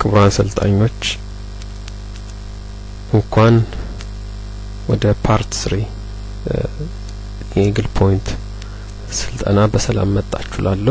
ክቡራን ሰልጣኞች እንኳን ወደ ፓርት ስሪ የኢግል ፖይንት ስልጠና በሰላም መጣችሁ ላለሁ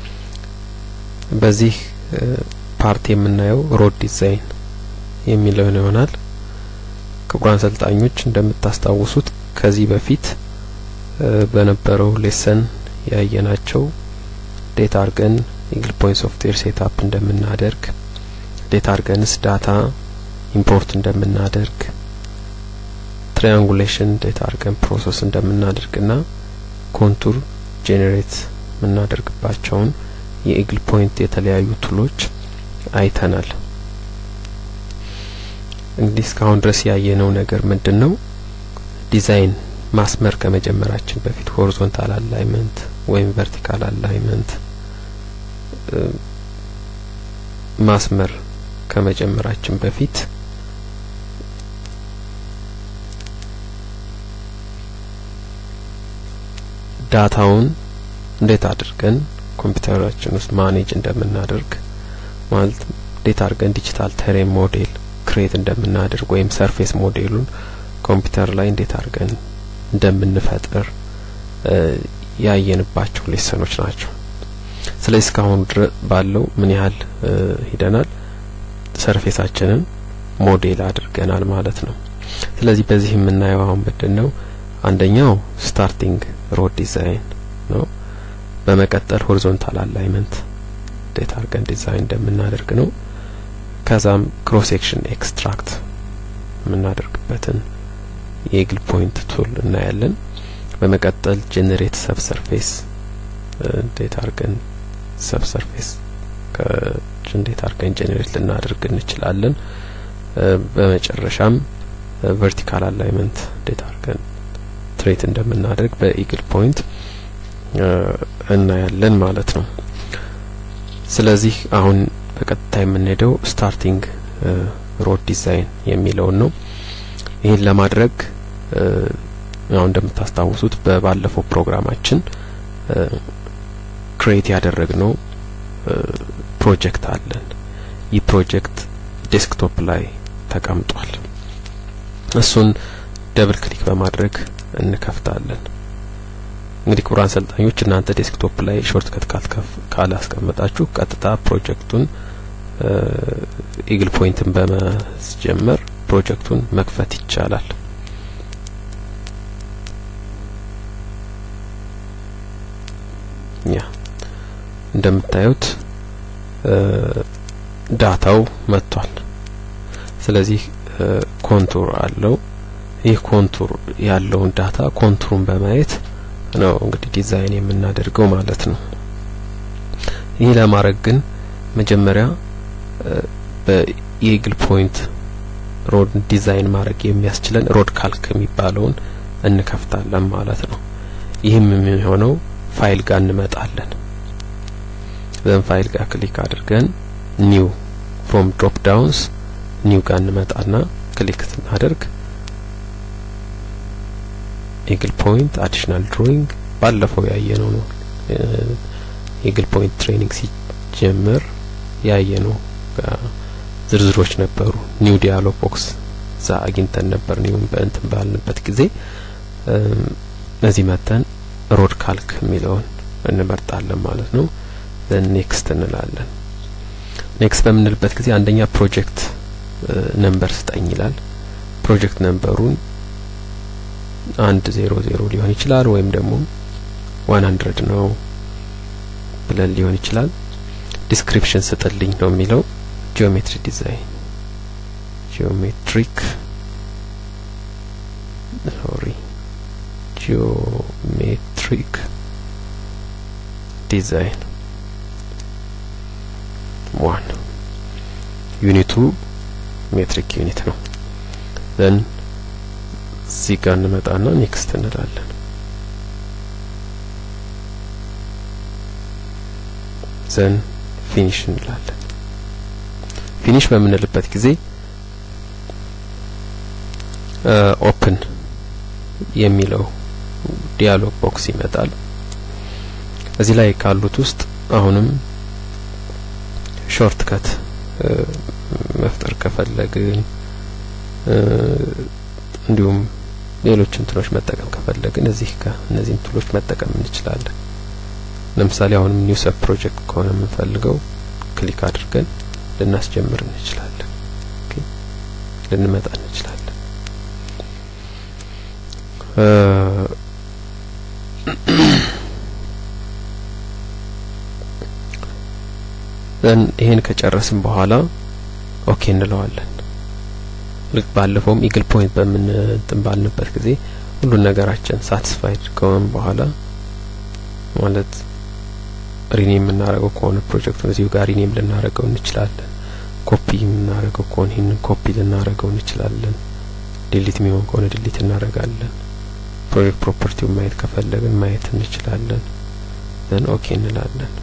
በዚህ ፓርት የምናየው ሮድ ዲዛይን የሚለውን ይሆናል። ክቡራን ሰልጣኞች እንደምታስታውሱት ከዚህ በፊት በነበረው ሌሰን ያየናቸው ዴታ አርገን ኢግል ፖይንት ሶፍትዌር ሴትአፕ እንደምናደርግ ዴታ አርገንስ ዳታ ኢምፖርት እንደምናደርግ ትሪያንጉሌሽን ዴታ አርገን ፕሮሰስ እንደምናደርግና ኮንቱር ጄኔሬት የምናደርግባቸውን የኢግል ፖይንት የተለያዩ ቱሎች አይተናል። እንግዲህ እስካሁን ድረስ ያየነው ነገር ምንድን ነው? ዲዛይን ማስመር ከመጀመራችን በፊት ሆሪዞንታል አላይመንት ወይም ቨርቲካል አላይመንት ማስመር ከመጀመራችን በፊት ዳታውን እንዴት አድርገን ኮምፒውተራችን ውስጥ ማኔጅ እንደምናደርግ ማለት እንዴት አድርገን ዲጂታል ተሬን ሞዴል ክሬት እንደምናደርግ ወይም ሰርፌስ ሞዴሉን ኮምፒውተር ላይ እንዴት አድርገን እንደምንፈጥር ያየንባቸው ሌሰኖች ናቸው። ስለዚህ እስካሁን ባለው ምን ያህል ሂደናል? ሰርፌሳችንን ሞዴል አድርገናል ማለት ነው። ስለዚህ በዚህ የምናየው አሁን ምንድን ነው? አንደኛው ስታርቲንግ ሮድ ዲዛይን ነው። በመቀጠል ሆሪዞንታል አላይመንት እንዴት አድርገን ዲዛይን እንደምናደርግ ነው። ከዛም ክሮስ ሴክሽን ኤክስትራክት የምናደርግበትን የኢግል ፖይንት ቱል እናያለን። በመቀጠል ጄኔሬት ሰብ ሰርፌስ እንዴት አድርገን ሰብ ሰርፌስ እንዴት አድርገን ጄኔሬት ልናደርግ እንችላለን። በመጨረሻም ቨርቲካል አላይመንት እንዴት አድርገን ትሬት እንደምናደርግ በኢግል ፖይንት እናያለን ማለት ነው። ስለዚህ አሁን በቀጥታ የምንሄደው ስታርቲንግ ሮድ ዲዛይን የሚለውን ነው። ይህን ለማድረግ ያው እንደምታስታውሱት በባለፈው ፕሮግራማችን ክሬት ያደረግነው ፕሮጀክት አለን። ይህ ፕሮጀክት ዴስክቶፕ ላይ ተቀምጧል። እሱን ደብል ክሊክ በማድረግ እንከፍታለን። እንግዲህ ክቡራን አሰልጣኞች እናንተ ዴስክቶፕ ላይ ሾርት ከት ካላስቀመጣችሁ ቀጥታ ፕሮጀክቱን ኢግል ፖይንትን በማስጀመር ፕሮጀክቱን መክፈት ይቻላል። ያ እንደምታዩት ዳታው መጥቷል። ስለዚህ ኮንቱር አለው። ይህ ኮንቱር ያለውን ዳታ ኮንቱሩን በማየት ነው እንግዲህ ዲዛይን የምናደርገው ማለት ነው። ይህ ለማድረግ ግን መጀመሪያ በኢግል ፖይንት ሮድ ዲዛይን ማድረግ የሚያስችለን ሮድ ካልክ የሚባለውን እንከፍታለን ማለት ነው። ይህም የሚሆነው ፋይል ጋር እንመጣለን። ዘን ፋይል ጋር ክሊክ አድርገን ኒው ፍሮም ድሮፕ ዳውንስ ኒው ጋር እንመጣና ክሊክ ስናደርግ ኢግል ፖይንት አዲሽናል ድሮይንግ ባለፈው ያየነው ነው። ኢግል ፖይንት ትሬኒንግ ሲጀምር ያየነው ዝርዝሮች ነበሩ። ኒው ዲያሎግ ቦክስ እዛ አግኝተን ነበር። ኒውን በእንትን ባልንበት ጊዜ እዚህ መተን ሮድ ካልክ የሚለውን እንመርጣለን ማለት ነው። ዘን ኔክስት እንላለን። ኔክስት በምንልበት ጊዜ አንደኛ ፕሮጀክት ነምበር ስጠኝ ይላል። ፕሮጀክት ነምበሩን አንድ ዜሮ ዜሮ ሊሆን ይችላል ወይም ደግሞ ዋን ሀንድረድ ነው ብለን ሊሆን ይችላል። ዲስክሪፕሽን ስጥልኝ ነው የሚለው። ጂኦሜትሪ ዲዛይን ጂኦሜትሪክ ሶሪ ጂኦሜትሪክ ዲዛይን ዋን ዩኒቱ ሜትሪክ ዩኒት ነው። ዘን እዚህ ጋር እንመጣና ኔክስት እንላለን። ዘን ፊኒሽ እንላለን። ፊኒሽ በምንልበት ጊዜ ኦፕን የሚለው ዲያሎግ ቦክስ ይመጣል። እዚህ ላይ ካሉት ውስጥ አሁንም ሾርት ከት መፍጠር ከፈለግን እንዲሁም ሌሎች እንትኖች መጠቀም ከፈለግን እዚህ ጋር እነዚህን ቱሎች መጠቀም እንችላለን። ለምሳሌ አሁንም ኒው ሰብ ፕሮጀክት ከሆነ የምንፈልገው ክሊክ አድርገን ልናስጀምር እንችላለን። ልንመጣ እንችላለን። ዘን ይሄን ከጨረስን በኋላ ኦኬ እንለዋለን። ልክ ባለፈውም ኢግል ፖይንት በምን እንትን ባልንበት ጊዜ ሁሉን ነገራችን ሳቲስፋይድ ከሆን በኋላ ማለት ሪኔም የምናደርገው ከሆነ ፕሮጀክቱን እዚሁ ጋር ሪኔም ልናደርገው እንችላለን። ኮፒ የምናደርገው ከሆነ ይህንን ኮፒ ልናደርገው እንችላለን። ዲሊት የሚሆን ከሆነ ዲሊት እናደርጋለን። ፕሮጀክት ፕሮፐርቲውን ማየት ከፈለግን ማየት እንችላለን። ዘን ኦኬ እንላለን።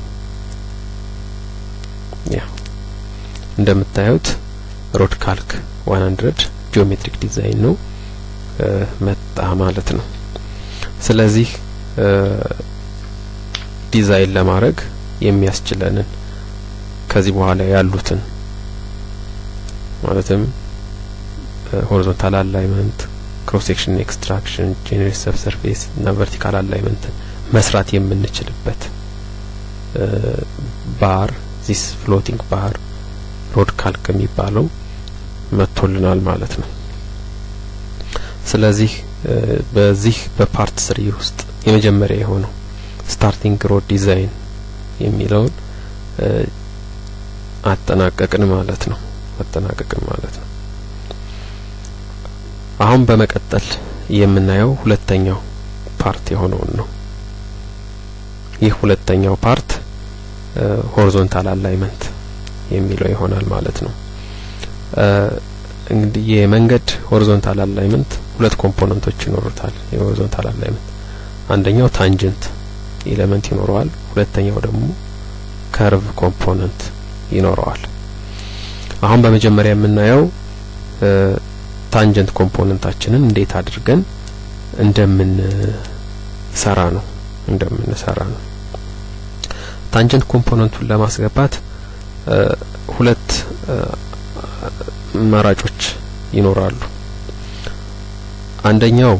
ያ እንደምታዩት ሮድ ካልክ 100 ጂኦሜትሪክ ዲዛይን ነው መጣ ማለት ነው። ስለዚህ ዲዛይን ለማድረግ የሚያስችለንን ከዚህ በኋላ ያሉትን ማለትም ሆሪዞንታል አላይመንት፣ ክሮስ ሴክሽን ኤክስትራክሽን፣ ጄኔሬት ሰብ ሰርፌስ እና ቨርቲካል አላይመንትን መስራት የምንችልበት ባር ዚስ ፍሎቲንግ ባር ሮድ ካልክ የሚባለው መጥቶልናል ማለት ነው። ስለዚህ በዚህ በፓርት ስሪ ውስጥ የመጀመሪያ የሆነው ስታርቲንግ ሮድ ዲዛይን የሚለውን አጠናቀቅን ማለት ነው። አጠናቀቅን ማለት ነው። አሁን በመቀጠል የምናየው ሁለተኛው ፓርት የሆነውን ነው። ይህ ሁለተኛው ፓርት ሆሪዞንታል አላይመንት የሚለው ይሆናል ማለት ነው። እንግዲህ የመንገድ ሆሪዞንታል አላይመንት ሁለት ኮምፖነንቶች ይኖሩታል። የሆሪዞንታል አላይመንት አንደኛው ታንጀንት ኤሌመንት ይኖረዋል። ሁለተኛው ደግሞ ከርቭ ኮምፖነንት ይኖረዋል። አሁን በመጀመሪያ የምናየው ታንጀንት ኮምፖነንታችንን እንዴት አድርገን እንደምንሰራ ነው እንደምንሰራ ነው። ታንጀንት ኮምፖነንቱን ለማስገባት ሁለት አማራጮች ይኖራሉ። አንደኛው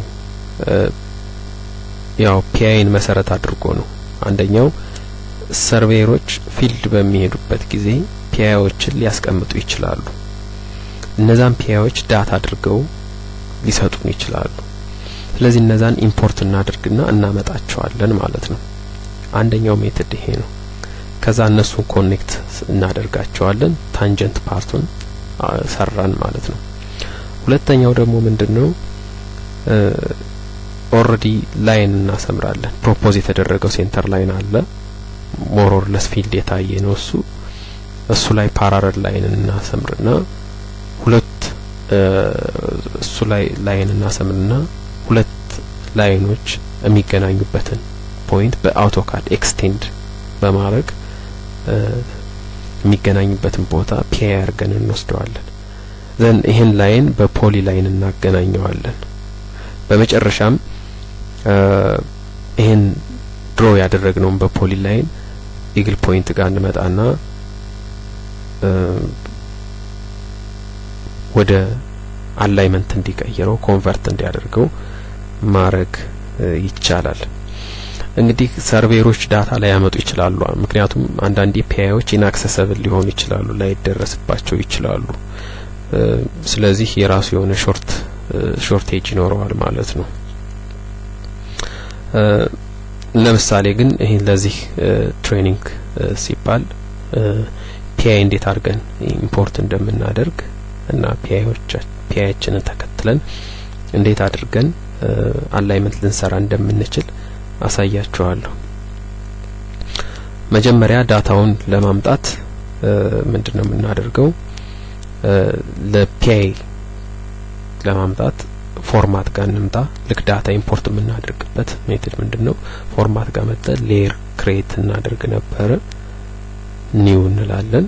ያው ፒአይን መሰረት አድርጎ ነው። አንደኛው ሰርቬየሮች ፊልድ በሚሄዱበት ጊዜ ፒአይዎችን ሊያስቀምጡ ይችላሉ። እነዛን ፒአይዎች ዳታ አድርገው ሊሰጡን ይችላሉ። ስለዚህ እነዛን ኢምፖርት እናድርግና እናመጣቸዋለን ማለት ነው። አንደኛው ሜትድ ይሄ ነው። ከዛ እነሱን ኮኔክት እናደርጋቸዋለን። ታንጀንት ፓርቱን ሰራን ማለት ነው። ሁለተኛው ደግሞ ምንድነው? ኦልሬዲ ላይን እናሰምራለን። ፕሮፖዝ የተደረገው ሴንተር ላይን አለ። ሞሮር ለስ ፊልድ የታየ ነው እሱ እሱ ላይ ፓራረል ላይን እናሰምርና ሁለት እሱ ላይ ላይን እናሰምርና ሁለት ላይኖች የሚገናኙበትን ፖይንት በአውቶካድ ኤክስቴንድ በማድረግ የሚገናኙበትን ቦታ ፒአይ አድርገን እንወስደዋለን። ዘን ይህን ላይን በፖሊ ላይን እናገናኘዋለን። በመጨረሻም ይህን ድሮ ያደረግነውን በፖሊ ላይን ኢግል ፖይንት ጋር እንመጣና ወደ አላይመንት እንዲቀይረው ኮንቨርት እንዲያደርገው ማድረግ ይቻላል። እንግዲህ ሰርቬሮች ዳታ ላይ ያመጡ ይችላሉ። ምክንያቱም አንዳንድ ፒአይዎች ኢንአክሰሰብል ሊሆኑ ይችላሉ፣ ላይደረስባቸው ይችላሉ። ስለዚህ የራሱ የሆነ ሾርት ሾርቴጅ ይኖረዋል ማለት ነው። ለምሳሌ ግን ይህን ለዚህ ትሬኒንግ ሲባል ፒአይ እንዴት አድርገን ኢምፖርት እንደምናደርግ እና ፒአይችንን ተከትለን እንዴት አድርገን አላይመንት ልንሰራ እንደምንችል አሳያችኋለሁ። መጀመሪያ ዳታውን ለማምጣት ምንድነው የምናደርገው? ለፒአይ ለማምጣት ፎርማት ጋር እንምጣ። ልክ ዳታ ኢምፖርት የምናደርግበት ሜትድ ምንድነው? ፎርማት ጋር መጠን ሌየር ክሬት እናደርግ ነበረ። ኒው እንላለን።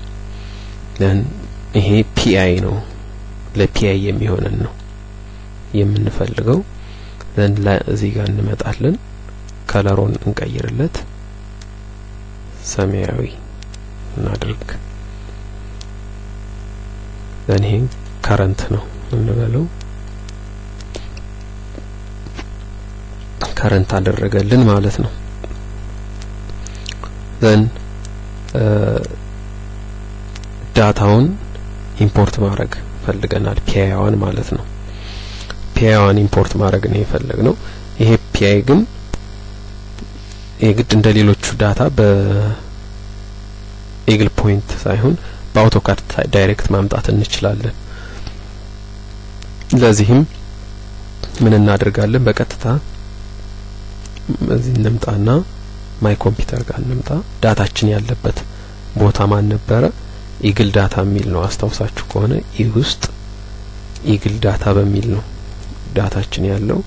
ይሄ ፒአይ ነው። ለፒአይ የሚሆነን ነው የምንፈልገው። ዘን እዚህ ጋር እንመጣለን። ከለሮን እንቀይርለት፣ ሰማያዊ እናድርግ። ዘን ይሄን ከረንት ነው እንበለው ከረንት አደረገልን ማለት ነው። ዘን ዳታውን ኢምፖርት ማድረግ ፈልገናል። ፒአይዋን ማለት ነው። ፒአይዋን ኢምፖርት ማድረግ ነው የፈለግነው። ይሄ ፒአይ ግን የግድ እንደ ሌሎቹ ዳታ በኤግል ፖይንት ሳይሆን በአውቶካድ ዳይሬክት ማምጣት እንችላለን። ለዚህም ምን እናደርጋለን? በቀጥታ እዚህ እንምጣና ማይ ኮምፒውተር ጋር እንምጣ። ዳታችን ያለበት ቦታ ማን ነበረ? ኢግል ዳታ የሚል ነው። አስታውሳችሁ ከሆነ ኢ ውስጥ ኢግል ዳታ በሚል ነው ዳታችን ያለው።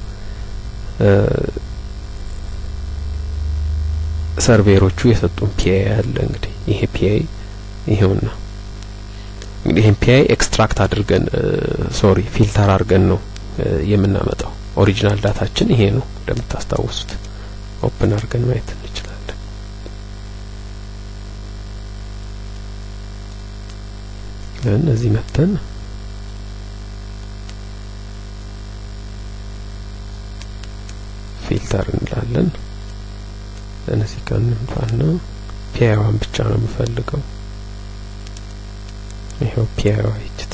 ሰርቬሮቹ የሰጡን ፒአይ አለ። እንግዲህ ይሄ ፒአይ ይሄውና እንግዲህ ይሄን ፒአይ ኤክስትራክት አድርገን ሶሪ ፊልተር አድርገን ነው የምናመጣው። ኦሪጂናል ዳታችን ይሄ ነው እንደምታስታውሱት። ኦፕን አድርገን ማየት እንችላለን። እነዚህ መተን ፊልተር እንላለን። እነዚህ ጋር እንምጣና ፒአይዋን ብቻ ነው የምፈልገው። ይሄው ፒአይዋ ይችት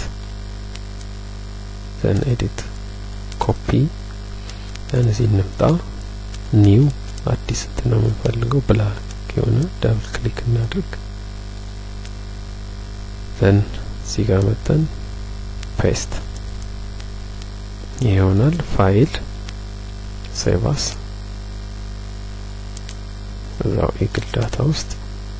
ዘን ኤዲት ኮፒ እነዚህ እንምጣ ኒው አዲስ እንትን ነው የምንፈልገው ብላክ የሆነ ዳብል ክሊክ እናድርግ። ዘን እዚህ ጋር መጠን ፔስት ይሆናል። ፋይል ሴቫስ እዛው ኤግል ዳታ ውስጥ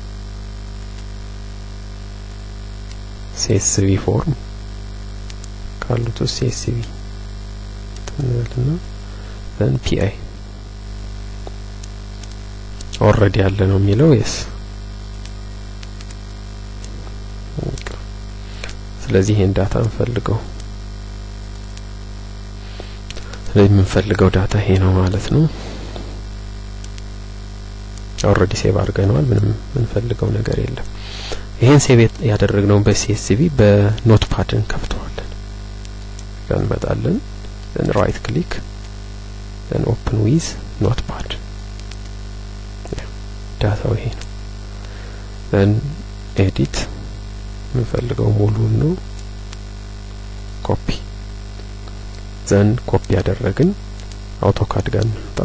ሲኤስቪ ፎርም ካሉት ውስጥ ሲኤስቪ ትንበልና ዘን ፒአይ ኦልሬዲ ያለ ነው የሚለው የስ ስለዚህ ይሄን ዳታ እንፈልገው ስለዚህ የምንፈልገው ዳታ ይሄ ነው ማለት ነው ኦልሬዲ ሴቭ አድርገነዋል ምንም የምንፈልገው ነገር የለም ይሄን ሴቭ ያደረግነው በሲኤስቪ በኖት ፓድ እንከፍተዋለን እንመጣለን ዘን ራይት ክሊክ ዘን ኦፕን ዊዝ ኖት ፓድ ዳታው ይሄ ነው ዘን ኤዲት የምንፈልገው ሙሉን ነው ኮፒ ዘን ኮፒ ያደረግን አውቶካድ ጋር እንምጣ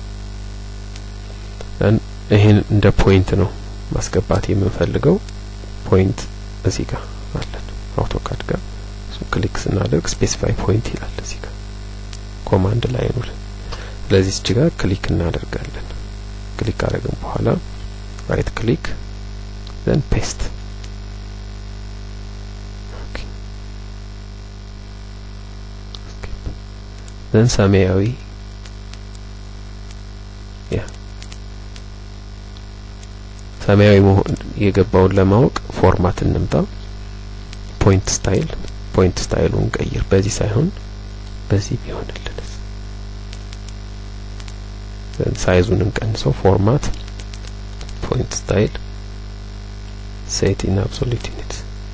ዘን ይሄን እንደ ፖይንት ነው ማስገባት የምንፈልገው ፖይንት እዚህ ጋር አለን አውቶካድ ጋር እሱ ክሊክ ስናደርግ ስፔሲፋይ ፖይንት ይላል እዚህ ጋር ኮማንድ ላይ ነው ስለዚህ እዚህ ጋር ክሊክ እናደርጋለን ክሊክ ካደረግን በኋላ ራይት ክሊክ ዘን ፔስት ዘን ሰማያዊ ያ ሰማያዊ መሆን የገባውን ለማወቅ ፎርማት እንምጣ ፖይንት ስታይል ፖይንት ስታይሉን ቀይር በዚህ ሳይሆን በዚህ ቢሆንልን ሳይዙን እንቀንሰው ፎርማት ፖይንት ስታይል ሴት ኢን አብሶሉት ዩኒት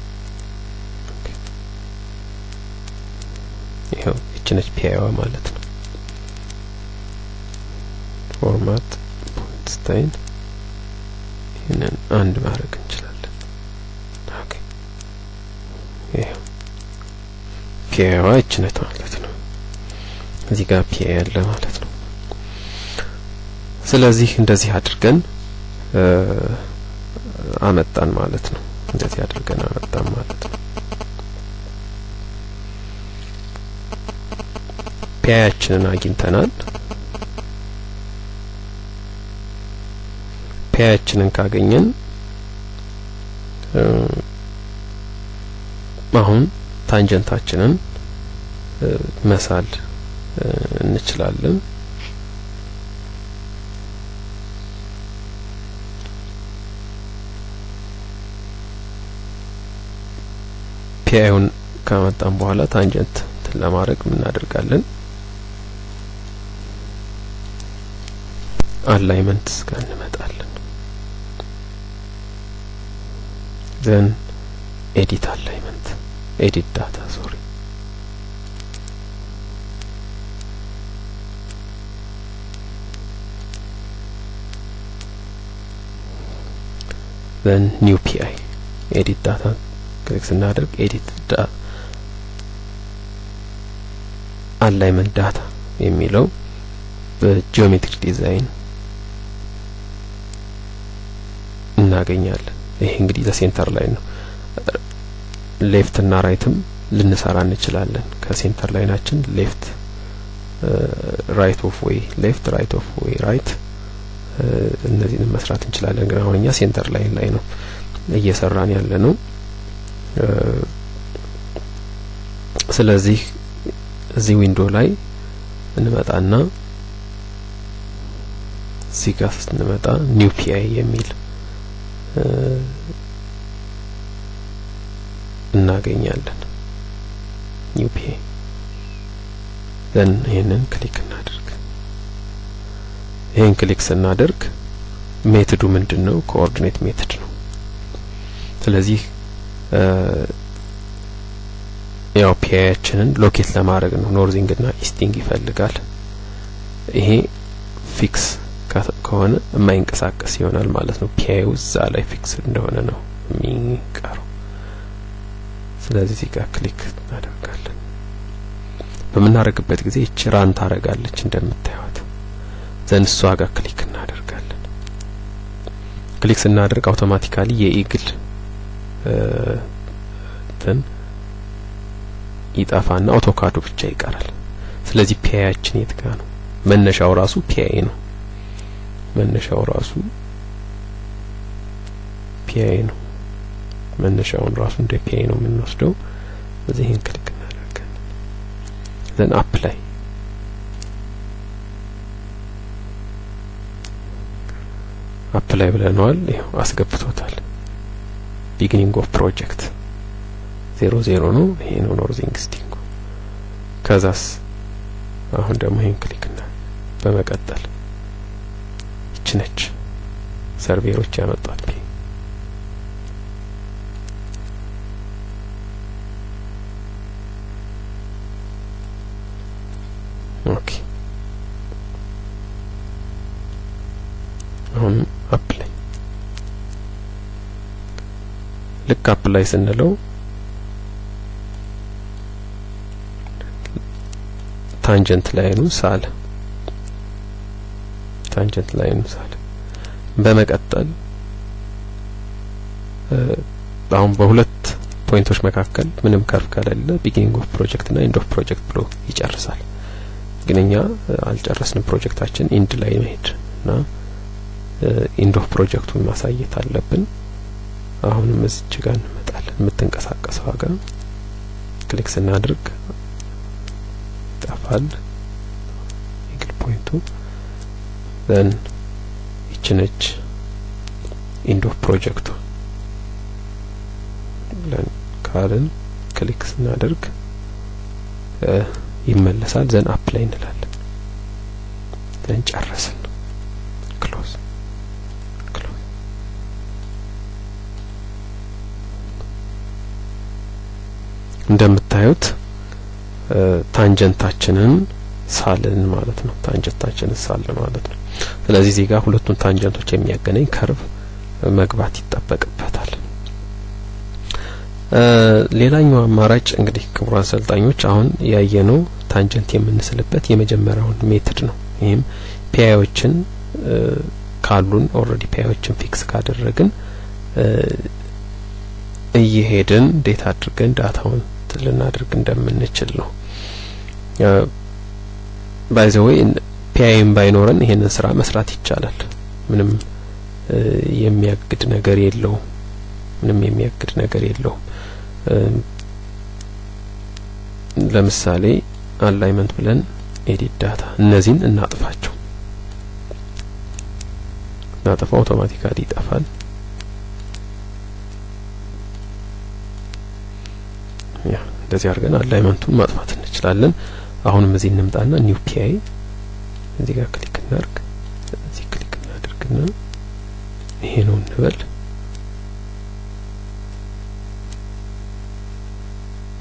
ይኸው ይችነች ፒአይዋ ማለት ነው ፎርማት ፖይንት ስታይል ይህንን አንድ ማድረግ እንችላለን ኦኬ ይኸው ፒአይዋ ይችነት ማለት ነው እዚህ ጋር ፒአይ ያለ ማለት ነው ስለዚህ እንደዚህ አድርገን አመጣን ማለት ነው እንደዚህ አድርገን አመጣን ማለት ነው ፒያያችንን አግኝተናል ፒያያችንን ካገኘን አሁን ታንጀንታችንን መሳል እንችላለን ፒአይውን ካመጣን በኋላ ታንጀንት ለማድረግ ምን እናደርጋለን አላይመንት ጋር እንመጣለን ዘን ኤዲት አላይመንት ኤዲት ዳታ ሶሪ ዘን ኒው ፒአይ ኤዲት ዳታ ክሊክ ስናደርግ ኤዲት ዳታ አላይመንት ዳታ የሚለው በጂኦሜትሪክ ዲዛይን እናገኛለን። ይሄ እንግዲህ ለሴንተር ላይ ነው። ሌፍት እና ራይትም ልንሰራ እንችላለን። ከሴንተር ላይናችን ሌፍት ራይት ኦፍ ዌይ ሌፍት ራይት ኦፍ ዌይ ራይት እነዚህን መስራት እንችላለን። ግን አሁን እኛ ሴንተር ላይን ላይ ነው እየሰራን ያለ ነው። ስለዚህ እዚህ ዊንዶ ላይ እንመጣና እዚህ ጋር ስንመጣ ኒው ፒአይ የሚል እናገኛለን። ኒው ፒአይ ዘን ይህንን ክሊክ እናደርግ። ይህን ክሊክ ስናደርግ ሜትዱ ምንድን ነው? ኮኦርዲኔት ሜትድ ነው። ስለዚህ ያው ፒአያችንን ሎኬት ለማድረግ ነው። ኖርዚንግ እና ኢስቲንግ ይፈልጋል። ይሄ ፊክስ ከሆነ የማይንቀሳቀስ ይሆናል ማለት ነው። ፒአዩ እዛ ላይ ፊክስ እንደሆነ ነው የሚቀረው። ስለዚህ እዚህ ጋር ክሊክ እናደርጋለን። በምናደርግበት ጊዜ ይቺ ራን ታረጋለች እንደምታዩት። ዘን እሷ ጋር ክሊክ እናደርጋለን። ክሊክ ስናደርግ አውቶማቲካሊ የኢግል እንትን ይጠፋና አውቶካዱ ብቻ ይቀራል። ስለዚህ ፒአያችን የት ጋር ነው? መነሻው ራሱ ፒአይ ነው። መነሻው ራሱ ፒአይ ነው። መነሻውን ራሱ እንደ ፒአይ ነው የምንወስደው። ስለዚህ ይሄን ክሊክ እናደርጋለን። ዘን አፕላይ አፕላይ ብለነዋል። ይኸው አስገብቶታል። ቢጊኒንግ ኦፍ ፕሮጀክት ዜሮ ዜሮ ነው። ይሄ ነው ኖርዚንግ ስቲንግ። ከዛስ አሁን ደግሞ ይሄን ክሊክ እና በመቀጠል ይች ነች ሰርቬሮች ያመጧት ፒ ኦኬ አሁን አፕላይ ልክ አፕላይ ስንለው ታንጀንት ላይኑ ሳለ ታንጀንት ላይኑ ሳለ በመቀጠል አሁን በሁለት ፖይንቶች መካከል ምንም ከርቭ ከሌለ ቢጊኒንግ ኦፍ ፕሮጀክት እና ኢንድ ኦፍ ፕሮጀክት ብሎ ይጨርሳል። ግን እኛ አልጨረስንም። ፕሮጀክታችን ኢንድ ላይ መሄድ እና ኢንድ ኦፍ ፕሮጀክቱን ማሳየት አለብን። አሁንም እዚች ጋር እንመጣለን። የምትንቀሳቀሰው ዋጋ ክሊክ ስናድርግ ይጠፋል ኢግል ፖይንቱ ዘን ይችነች ኢንድ ኦፍ ፕሮጀክቱ ብለን ካልን ክሊክ ስናደርግ ይመለሳል። ዘን አፕላይ እንላለን። ዘን ጨረስን። ክሎዝ ክሎዝ እንደምታዩት ታንጀንታችንን ሳልን ማለት ነው። ታንጀንታችንን ሳል ማለት ነው። ስለዚህ እዚህ ጋር ሁለቱን ታንጀንቶች የሚያገናኝ ከርቭ መግባት ይጠበቅበታል። ሌላኛው አማራጭ እንግዲህ ክቡራን አሰልጣኞች አሁን ያየነው ታንጀንት የምንስልበት የመጀመሪያውን ሜትድ ነው። ይህም ፒአዮችን ካሉን ኦልሬዲ ፒአዮችን ፊክስ ካደረግን እየሄድን እንዴት አድርገን ዳታውን ልናደርግ እንደምንችል ነው። ባይዘወይ ፒአይም ባይኖረን ይሄንን ስራ መስራት ይቻላል። ምንም የሚያግድ ነገር የለውም። ምንም የሚያግድ ነገር የለውም። ለምሳሌ አላይመንት ብለን ኤዲት ዳታ እነዚህን እናጥፋቸው። እናጥፋው አውቶማቲካሊ ይጠፋል። ያ እንደዚህ አድርገን አላይመንቱን ማጥፋት እንችላለን። አሁንም እዚህ እንምጣና ኒው ፒአይ እዚህ ጋር ክሊክ እናድርግ። እዚህ ክሊክ እናድርግና ይሄ ነው እንበል።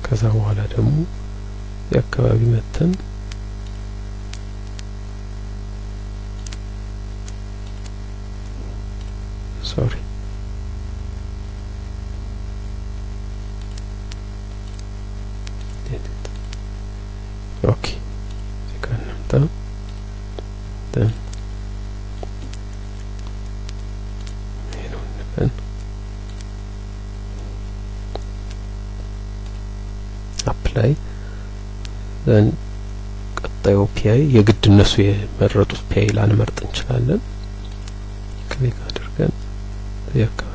ከዛ በኋላ ደግሞ የአካባቢ መተን ሶሪ ኦኬ እዚህ ጋር እንምጣ ደን ይሄ ነው እንበል አፕላይ ዘን ቀጣዩ ፒአይ የግድ እነሱ የመረጡት ፒአይ ላንመርጥ እንችላለን ክሊክ አድርገን እዚህ አካባቢ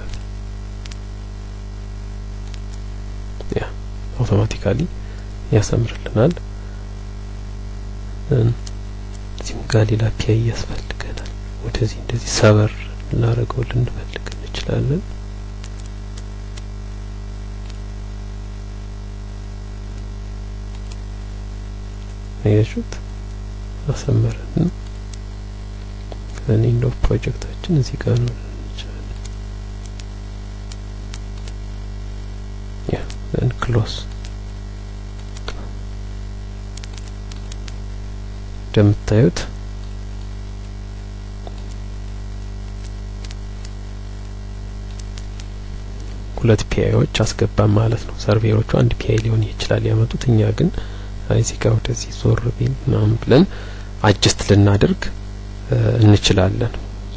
ያ አውቶማቲካሊ ያሰምርልናል እዚህም ጋር ሌላ ፒአይ ያስፈልገናል ወደዚህ እንደዚህ ሰበር ልናደርገው ልንፈልግ እንችላለን አያችሁት አሰመረን ከኔንድ ኦፍ ፕሮጀክታችን እዚህ ጋር ነው እንችላለን ያ ዘን ክሎስ እንደምታዩት ሁለት ፒአይዎች አስገባን ማለት ነው። ሰርቬሮቹ አንድ ፒአይ ሊሆን ይችላል ያመጡት፣ እኛ ግን እዚህ ጋር ወደዚህ ዞር ቢል ምናምን ብለን አጅስት ልናደርግ እንችላለን።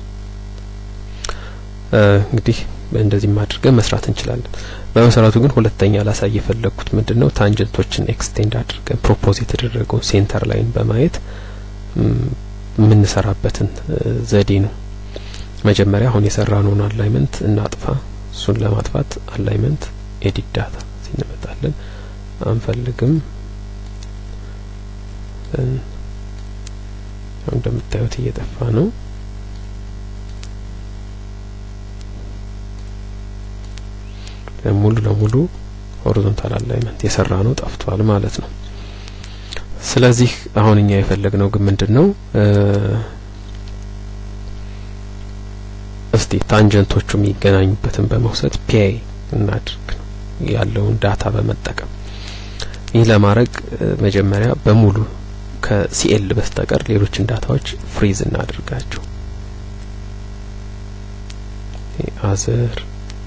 እንግዲህ እንደዚህ አድርገን መስራት እንችላለን። በመሰረቱ ግን ሁለተኛ ላሳይ የፈለግኩት ምንድን ነው ታንጀንቶችን ኤክስቴንድ አድርገን ፕሮፖዝ የተደረገውን ሴንተር ላይን በማየት የምንሰራበትን ዘዴ ነው። መጀመሪያ አሁን የሰራነውን አላይመንት እናጥፋ። እሱን ለማጥፋት አላይመንት ኤዲት ዳታ እዚህ እንመጣለን። አንፈልግም። እንደምታዩት እየጠፋ ነው። ሙሉ ለሙሉ ሆሪዞንታል አላይመንት የሰራ ነው ጠፍቷል ማለት ነው። ስለዚህ አሁን እኛ የፈለግነው ግን ምንድን ነው እስቲ ታንጀንቶቹ የሚገናኙበትን በመውሰድ ፒአይ እናድርግ ነው ያለውን ዳታ በመጠቀም ይህ ለማድረግ መጀመሪያ በሙሉ ከሲኤል በስተቀር ሌሎችን ዳታዎች ፍሪዝ እናድርጋቸው። አዘር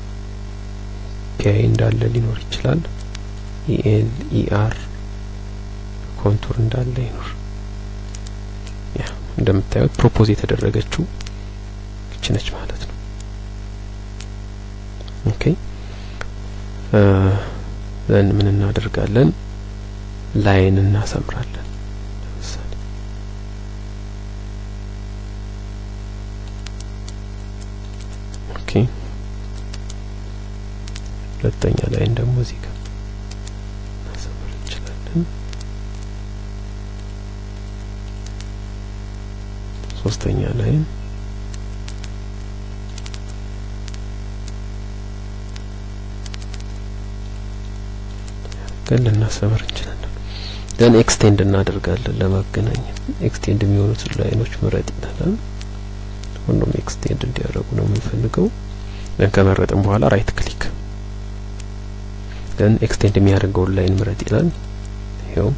ፒአይ እንዳለ ሊኖር ይችላል። ኢኤል ኢአር ኮንቱር እንዳለ ይኖር። ያ እንደምታዩት ፕሮፖዝ የተደረገችው ይች ነች ማለት ነው። ኦኬ ዘን ምን እናደርጋለን? ላይን እናሰምራለን። ለምሳሌ ኦኬ ሁለተኛ ላይን ደግሞ እዚህ ጋር እናሰምር እንችላለን። ሶስተኛ ላይን ግን ልናሰምር እንችላለን። ደን ኤክስቴንድ እናደርጋለን ለማገናኘት ኤክስቴንድ የሚሆኑት ላይኖች ምረጥ ይላል። ሁሉም ኤክስቴንድ እንዲያደርጉ ነው የምንፈልገው። ደን ከመረጥን በኋላ ራይት ክሊክ ደን ኤክስቴንድ የሚያደርገውን ላይን ምረጥ ይላል። ይኸው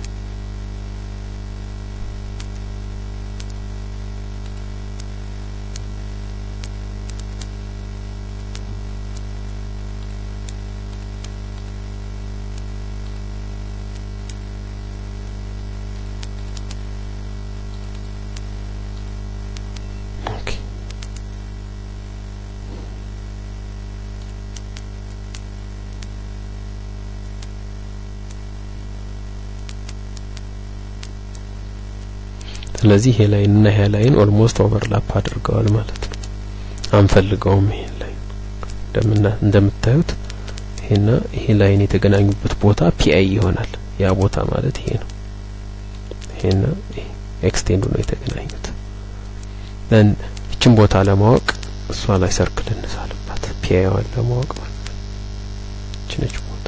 ስለዚህ ይሄ ላይን እና ይሄ ላይን ኦልሞስት ኦቨርላፕ አድርገዋል ማለት ነው። አንፈልገውም ይሄን ላይን እንደምና እንደምታዩት ይሄና ይሄ ላይን የተገናኙበት ቦታ ፒአይ ይሆናል። ያ ቦታ ማለት ይሄ ነው። ይሄና ይሄ ኤክስቴንዱ ነው የተገናኙት። ደን ይችን ቦታ ለማወቅ እሷ ላይ ሰርክል እንሳልባት ፒአይዋን ለማወቅ ማለት ነው። ይች ነች ቦታ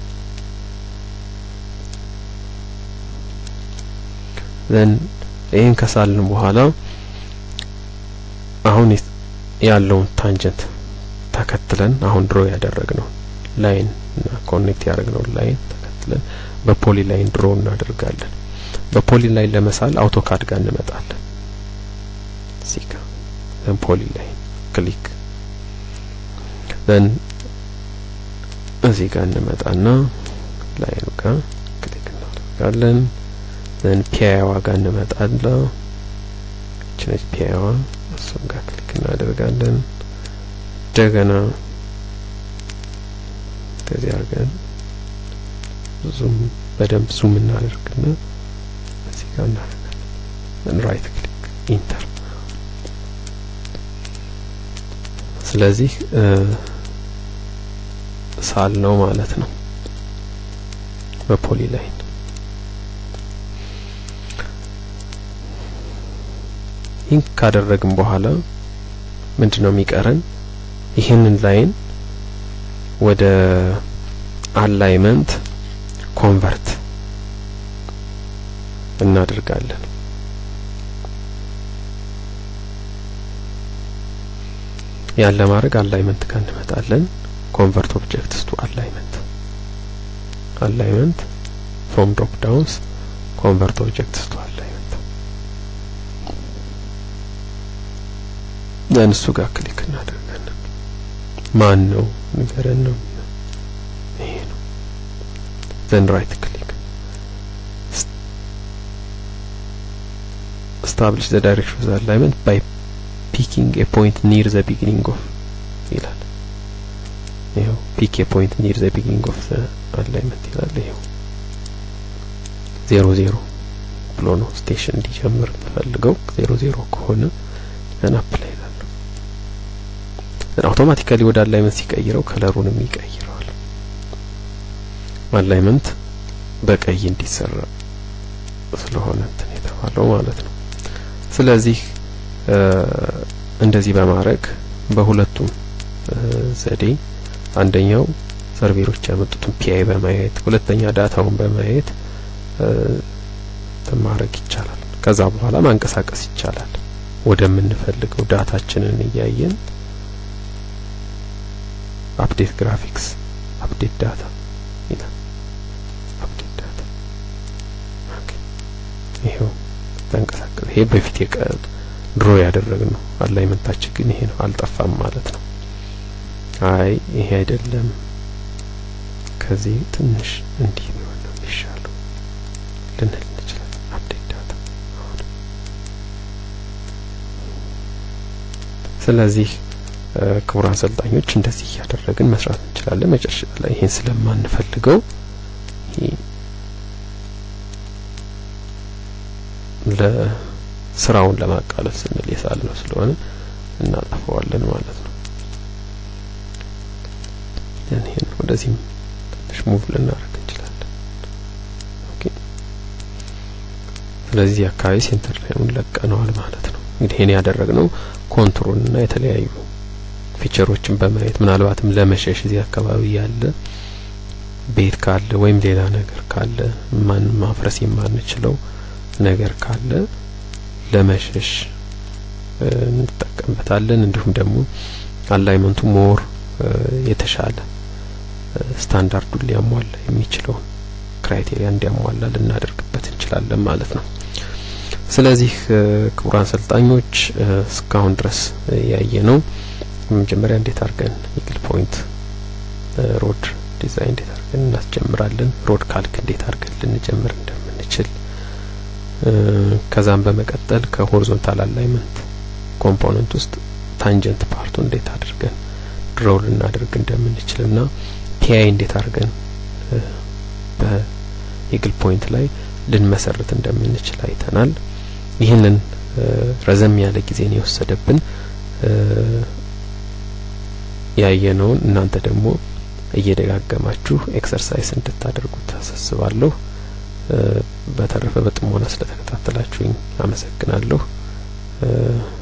ዘን ይህን ከሳልን በኋላ አሁን ያለውን ታንጀንት ተከትለን አሁን ድሮ ያደረግነው ላይን እና ኮኔክት ያደረግነው ላይን ተከትለን ተከትለን በፖሊ ላይን ድሮ እናደርጋለን። በፖሊ ላይን ለመሳል አውቶካድ ጋር እንመጣለን። እዚህ ጋር ዘን ፖሊ ላይን ክሊክ ዘን እዚህ ጋር እንመጣና ላይኑ ጋር ክሊክ እናደርጋለን። ዘን ፒያዋ ጋር እንመጣለን። እችነች ፒያዋ እሱም ጋር ክሊክ እናደርጋለን። እንደገና ከዚህ አድርገን ዙም በደንብ ዙም እናደርግና እዚህ ጋር እናደርጋለን። ራይት ክሊክ ኢንተር። ስለዚህ ሳል ነው ማለት ነው በፖሊ ላይን ይህን ካደረግን በኋላ ምንድነው የሚቀረን? ይህንን ላይን ወደ አላይመንት ኮንቨርት እናደርጋለን። ያን ለማድረግ አላይመንት ጋር እንመጣለን። ኮንቨርት ኦብጀክትስ ቱ አላይመንት አላይመንት ፍሮም ድሮፕ ዳውንስ ኮንቨርት ኦብጀክትስ ቱ አላይመንት ያን እሱ ጋር ክሊክ እናደርጋለን። ማን ነው ንገረን ነው ይሄ ነው። ዘን ራይት ክሊክ establish the direction of the alignment by picking a point near the beginning of ይላል። ይኸው ፒክ ኤ ፖይንት ኒር ዘ ቢጊኒንግ ኦፍ ዘ አላይመንት ይላል። ይኸው ዜሮ ዜሮ ብሎ ነው ስቴሽን እንዲጀምር የምፈልገው። ዜሮ ዜሮ ከሆነ ያን አፕላይ ይላለሁ። አውቶማቲካሊ ወደ አላይመንት ሲቀይረው ከለሩንም ይቀይረዋል። አላይመንት በቀይ እንዲሰራ ስለሆነ እንትን የተባለው ማለት ነው። ስለዚህ እንደዚህ በማድረግ በሁለቱም ዘዴ አንደኛው ሰርቬሮች ያመጡትን ፒአይ በማየት ሁለተኛ ዳታውን በማየት ማድረግ ይቻላል። ከዛ በኋላ ማንቀሳቀስ ይቻላል። ወደምንፈልገው ዳታችንን እያየን አፕዴት ግራፊክስ አፕዴት ዳታ ይላል። አፕዴት ዳታ ኦኬ። ይሄው ተንቀሳቀሰ። ይሄ በፊት የቀጥ ድሮ ያደረግነው አላይመንታችን ግን ይሄ ነው፣ አልጠፋም ማለት ነው። አይ ይሄ አይደለም፣ ከዚህ ትንሽ እንዲህ ቢሆን ነው የሚሻለው ልንል እንችላለን። አፕዴት ዳታ አሁን ስለዚህ ክቡራን አሰልጣኞች እንደዚህ እያደረግን መስራት እንችላለን። መጨረሻ ላይ ይሄን ስለማንፈልገው ለስራውን ለማቃለል ስንል የሳል ነው ስለሆነ እናጠፋዋለን ማለት ነው። ይሄን ወደዚህም ትንሽ ሙቭ ልናደርግ እንችላለን። ኦኬ ስለዚህ አካባቢ ሴንተር ላይኑን ለቀነዋል ማለት ነው። እንግዲህ ይሄን ያደረግነው ኮንትሮል እና የተለያዩ ፊቸሮችን በማየት ምናልባትም ለመሸሽ እዚህ አካባቢ ያለ ቤት ካለ ወይም ሌላ ነገር ካለ ማን ማፍረስ የማንችለው ነገር ካለ ለመሸሽ እንጠቀምበታለን። እንዲሁም ደግሞ አላይመንቱ ሞር የተሻለ ስታንዳርዱን ሊያሟላ የሚችለውን ክራይቴሪያ እንዲያሟላ ልናደርግበት እንችላለን ማለት ነው። ስለዚህ ክቡራን አሰልጣኞች እስካሁን ድረስ ያየ ነው መጀመሪያ እንዴት አድርገን ኢግል ፖይንት ሮድ ዲዛይን እንዴት አድርገን እናስጀምራለን፣ ሮድ ካልክ እንዴት አድርገን ልንጀምር እንደምንችል ከዛም በመቀጠል ከሆሪዞንታል አላይመንት ኮምፖነንት ውስጥ ታንጀንት ፓርቱ እንዴት አድርገን ድሮው ልናደርግ እንደምንችልና ፒአይ እንዴት አድርገን በኢግል ፖይንት ላይ ልንመሰርት እንደምንችል አይተናል። ይህንን ረዘም ያለ ጊዜን የወሰደብን ያየነውን እናንተ ደግሞ እየደጋገማችሁ ኤክሰርሳይዝ እንድታደርጉት አሳስባለሁ። በተረፈ በጥሞና ስለተከታተላችሁኝ አመሰግናለሁ።